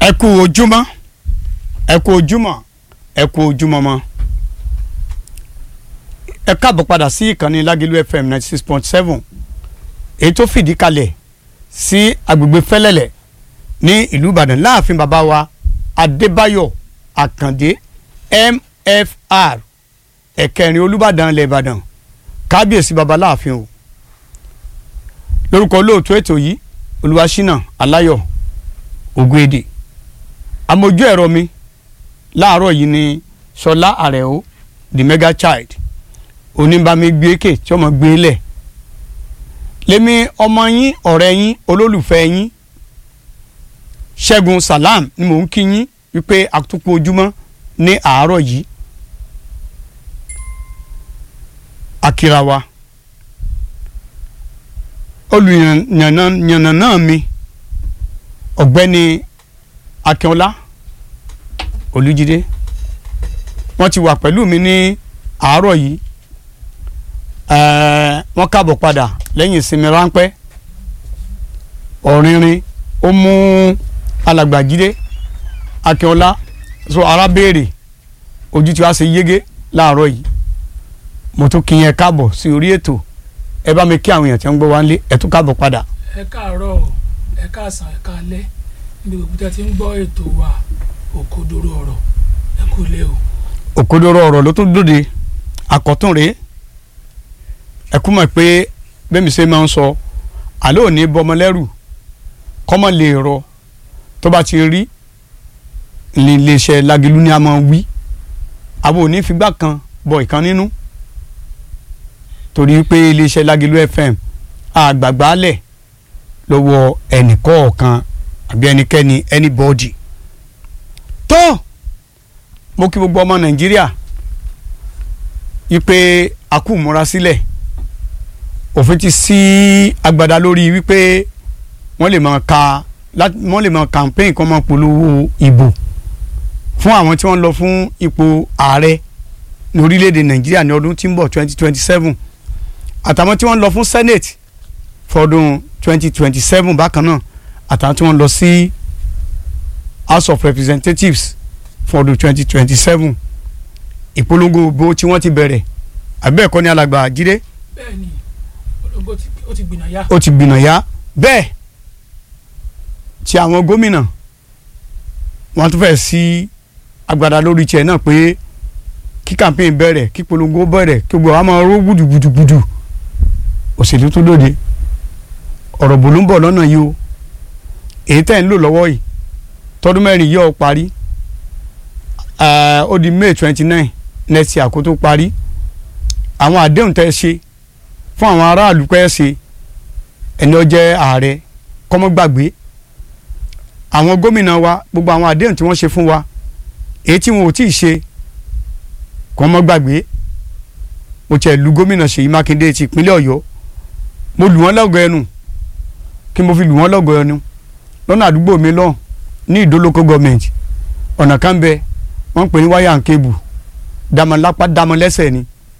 ẹ kú ojúmọ́ ẹ kú ojúmọ́ ẹ kú ojúmọ́ mọ́ ẹ káàbọ̀ padà sí ìkànnì Lágẹ̀lú FM ninety six point seven èyí tó fìdí kalẹ̀ sí agbègbè Fẹ́lẹ́lẹ̀ ní ìlú Ìbàdàn láàfin bàbá wa Adébáyọ̀ Àkàndé MFR ẹ̀kẹrin Olúbàdàn ilẹ̀ Ìbàdàn kábíyèsí baba láàfin o lórúkọ olóòtú ètò yìí Olúwaṣínà Aláyọ̀ Ògúndé amójú ẹ̀rọ mi láàárọ̀ yìí ni Ṣọlá Àrẹ̀ó the mega child oníbàmí gbé èké tí ọmọ gbé lẹ̀ lèmi ọmọ yín ọ̀rẹ́ yín olólùfẹ́ yín Ṣẹ́gun Salam ni mò ń kí yín wípé àtúkù ojúmọ́ ní àárọ̀ yìí akirawa olùyànnà mi ọ̀gbẹ́ni Akínọlá Olújídé wọ́n ti wà pẹ̀lú mi ní àárọ̀ yìí wọ́n káàbọ̀ padà lẹ́yìn ìsinmi ráńpẹ́ ọ̀rìnrìn ó mú alàgbàjídé Akínọlá so arábèrè ojú tí wàá ṣe yégé láàárọ̀ yìí mo tún kí yẹn káàbọ̀ sí orí ètò ẹ bá mi kí àwọn èèyàn tí wọ́n ń gbọ́ wá ń lé ẹ tún káàbọ̀ padà. ẹ káàárọ̀ ẹ káàsán ẹ káalẹ́ níbi gbogbo tí a ti ń gbọ́ ètò wa òkodoro ọ̀rọ̀ ẹ kú lé o. òkodoro ọ̀rọ̀ ló tún dòde àkọ́tún rèé ẹ kú mọ̀ pé bẹ́mi ṣe máa ń sọ àlọ́ òní bọmọ lẹ́rù kọ́mọ lè rọ tó bá ti rí iléeṣẹ́ Lágẹ̀lú ni a máa wí àwọn òní figbá kan bọ ìkan nínú torí pé iléeṣẹ́ Lágẹ̀lú FM àgbàgbálẹ̀ lọ́wọ́ ẹnìkọ̀ọ̀kan àbí ẹnikẹ́ni anybody tó mo kí gbogbo ọmọ Nàìjíríà wípé a kú múra sílẹ̀ òfin ti sí agbada lórí wípé wọ́n lè máa ka wọ́n lè máa campaign kan máa polówó ìbò fún àwọn tí wọ́n lọ fún ipò ààrẹ ní orílẹ̀-èdè Nàìjíríà ní ọdún tí ń bọ̀ twenty twenty seven àtàwọn tí wọ́n lọ fún Senate fọdún twenty twenty seven bákan náà àtàwọn tí wọ́n lọ sí House of Representatives fọdún twenty twenty seven ìpolongo ìbò tí wọ́n ti bẹ̀rẹ̀ àbẹ́ẹ̀kọ́ ní alàgbà jíde bẹ́ẹ̀ni olóńgbò tí ó ti gbìnà yá. ó ti gbìnà yá bẹ́ẹ̀ tí àwọn gómìnà wọ́n tún fẹ́ sí agbada lórí tiẹ̀ náà pé kí campaign bẹ̀rẹ̀ kí polongo bẹ̀rẹ̀ kí gbogbo àwọn máa ró gbùdùgbùdùgbùdù òṣèlú tó lóde ọ̀rọ̀ bò ló ń bọ̀ lọ́nà yìí o èyí tẹ̀ ń lò lọ́wọ́ yìí tọdún mẹ́rin yìí ó parí ó di May twenty nine next year kó tó parí àwọn àdéhùn tẹ́ ṣe fún àwọn aráàlú pẹ́ ṣe ẹni ó jẹ́ ààrẹ kọ́mọ́ gbàgbé àwọn gómìnà wa gbogbo àwọn àdéhùn tí wọ́n ṣe fún wa èyí tí wọn ò tí ì ṣe kọ́mọ́ gbàgbé mo tiẹ̀ lu gómìnà Ṣèyí Mákindé ti ìpínlẹ̀ Ọ̀yọ́ mo lù wọ́n lọ́gọ̀ ẹnu kí mo fi lù wọ́n lọ́gọ̀ ẹnu lọ́nà àdúgbò mi lọ́hùn ní Ìdó local government ọ̀nà kan bẹ wọ́n ń pè ní wáyà ń kébù dàmọ́ lápá dàmọ́ lẹ́sẹ̀ ni